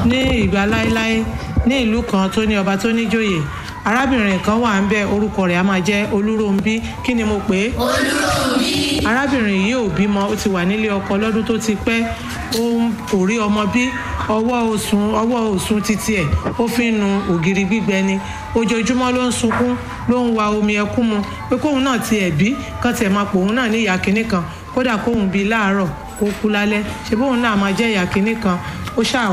ní ìgbà láéláé ní ìlú kan tó ní ọba tó níjòyè arábìnrin kan wà ń bẹ orúkọ rẹ̀ á máa jẹ́ olúróńbí kí ni mo pè é olúróńbí arábìnrin yìí ò bímọ ó ti wà nílé ọkọ lọ́dún tó ti pẹ́ ó ń kò rí ọmọ bí ọwọ́ òsùn ọwọ́ òsùn títí ẹ̀ ó fi ń nu ògiri gbígbẹ ni ojoojúmọ́ ló ń sunkún ló ń wa omi ẹkún mu pé kóun náà ti ẹ̀ bí kán tiẹ̀ máa pòun náà ní ìyá kinní kan kódà kóun bí láàárọ̀ kó kú lálẹ́ ṣe bóun náà máa jẹ́ ìyá kinní kan ó ṣáà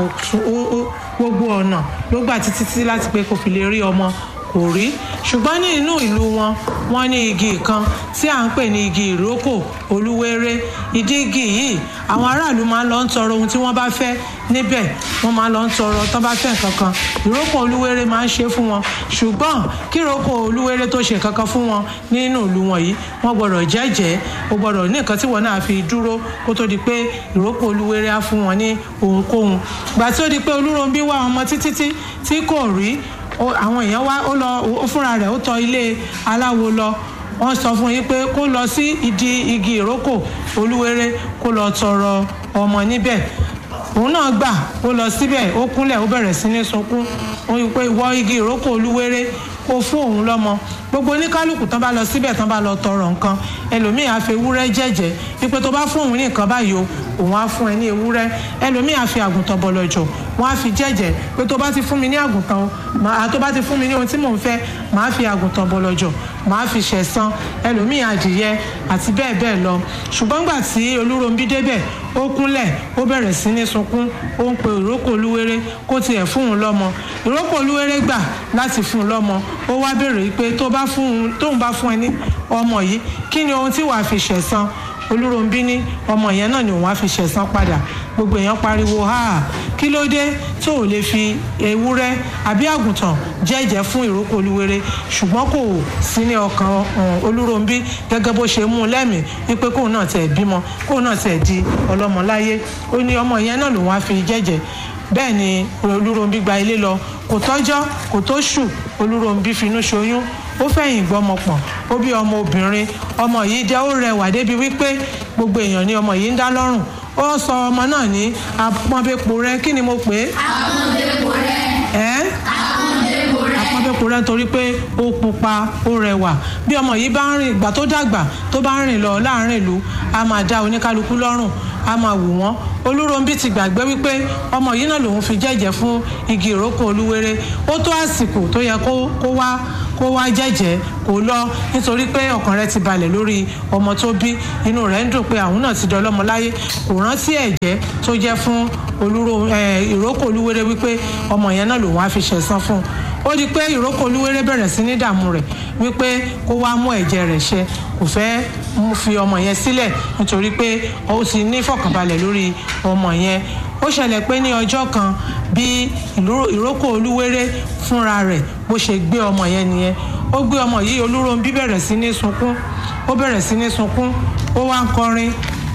gbogbo ọ̀nà ló gbà títí títí láti pé kò fi lè rí ọmọ kò rí ṣùgbọ́n ní inú ìlú wọn wọ́n ní igi kan tí à ń pè ní igi ìrókò olúwéré ìdí igi yìí àwọn aráàlú máa ń lọ ń tọrọ ohun tí wọ́n bá fẹ́ níbẹ̀ wọ́n máa ń lọ ń tọrọ tán bá fẹ́ nǹkan kan ìrókò olúwéré máa ń ṣe fún wọn ṣùgbọ́n kí ìrókò olúwéré tó ṣe kankan fún wọn nínú ìlú wọn yìí wọ́n gbọ́dọ̀ jẹ́jẹ́ o gbọ́dọ̀ ní nǹkan tí wọ́n náà fi dúró kó tó di pé ìrókò olúwéré á fún wọn ní ohunkóhun gbà tí ó di pé olúròǹbí wá ọmọ títí tí kò rí àwọn èèyàn wá ó lọ ó fúnra rẹ̀ ó tọ ilé aláwo lọ wọ́n sọ fún yín pé kó lọ sí ìdí igi ìrókò olúwéré kó lọ tọrọ ọmọ níbẹ̀ òun náà gbà ó lọ síbẹ̀ ó kúnlẹ̀ ó bẹ̀rẹ̀ sí ní sunkún ó yí pé wọ igi ìrókò olúwéré kó fún òun lọ́mọ gbogbo oníkálukú tán bá lọ síbẹ̀ tán bá lọ tọrọ nǹkan ẹlòmíì á fi ewúrẹ́ jẹ́jẹ́ wípé tó bá fún òun ní nǹkan báyìí o òun á fún ẹ ní ewúrẹ́ ẹlòmíì á fi àgùntàn bọ̀lọ̀jọ̀ wọ́n á fi jẹ́jẹ́ pé tó bá ti fún mi ní àgùntàn o màá tó bá ti fún mi ní ohun tí mò ń fẹ́ màá fi àgùntàn bọ̀lọ̀jọ̀ màá fi ṣẹ̀san ẹlòmíì adìyẹ àti bẹ́ẹ̀ bẹ́ẹ̀ lọ ṣùgbọ́n gbà tí olúròǹbí débẹ̀ ó kúnlẹ̀ ó bẹ̀rẹ̀ sí ní sunkún ó ń pe ìrókò olúwéré kó tiẹ̀ fún òun lọ́mọ ìrókò olúwéré gbà láti fún un lọ́mọ ó wá béèrè pé tó bá fún un tóun bá fún ẹ ní ọmọ yìí kí ni ohun tí wàá fi ṣẹ̀san olúròǹbí ní ọmọ yẹn náà ni òun á fi ṣẹ̀san padà gbogbo èèyàn pariwo ha kí ló dé tó ò lè fi ewúrẹ́ àbí àgùntàn jẹ́jẹ́ fún ìrókò olúwere ṣùgbọ́n kò sí ní ọkàn olúròǹbí gẹ́gẹ́ bó ṣe mú un lẹ́mìí wípé kóun náà tẹ̀ bímọ kóun náà tẹ̀ di ọlọ́mọ láyé ó ní ọmọ yẹn náà lòun á fi jẹ́jẹ́ bẹ́ẹ̀ ni olúròǹbí gba ilé lọ kò tọ́jọ́ kò tó ṣù olúròǹbí finú ṣoyún ó fẹ̀yìn gbọ́mọ pọ̀n ó bí ọmọ obìnrin ọmọ yìí jẹ́ ó rẹwà débi wípé gbogbo èèyàn ni ọmọ yìí ń dá lọ́rùn ó sọ ọmọ náà ní apọ́nbẹ́po rẹ kí ni mo pè é. apọ́nbẹ́po rẹ. ẹ́ apọ́nbẹ́po rẹ. apọ́nbẹ́po rẹ nítorí pé ó pupa ó rẹwà bí ọmọ yìí bá ń rìn ìgbà tó dàgbà tó bá ń rìn lọ láàrin ìlú a máa dá oníkálukú lọ́rùn a máa wù wọ́n olúròǹbí ti gbàgbé wípé ọmọ yìí náà lòun fi jẹ́jẹ́ fún igi ìrókò olúwere ó tó àsìkò tó yẹ kó wá kó wá jẹ́jẹ́ kó lọ nítorí pé ọkàn rẹ̀ ti balẹ̀ lórí ọmọ tó bí inú rẹ̀ ń dùn pé àwọn náà ti di ọlọ́mọ láyé kò rántí ẹ̀jẹ́ tó jẹ́ fún olúro ìrókò olúwere wípé ọmọ yẹn náà lòun á fi ṣẹ̀san fún un ó di pé ìrókò olúwere bẹ̀rẹ̀ sí ní dààmú rẹ̀ wípé kó wá mú ẹ̀jẹ̀ rẹ̀ ṣẹ kò fẹ́ fi ọmọ yẹn sílẹ̀ nítorí pé ó ti ní fọkànbalẹ̀ lórí ọmọ yẹn ó ṣẹlẹ̀ pé ní ọjọ́ kan bí ìrókò olúwere fúnra rẹ̀ bó ṣe gbé ọmọ yẹn nìyẹn ó gbé ọmọ yìí olúròǹbí bẹ̀rẹ̀ sí ní sunkún ó bẹ̀rẹ̀ sí ní sunkún ó wá ń kọrin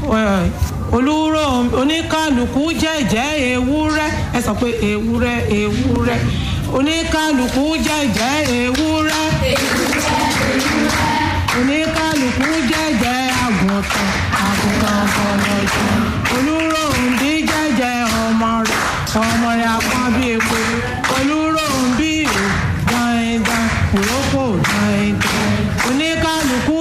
olúrò oníkálukú jẹ́jẹ́ ewúrẹ́ ẹ sọ pé ewúrẹ́ ewúrẹ́ oníkálukú jẹ́jẹ́ ewúrẹ́ oníkálukú jẹ́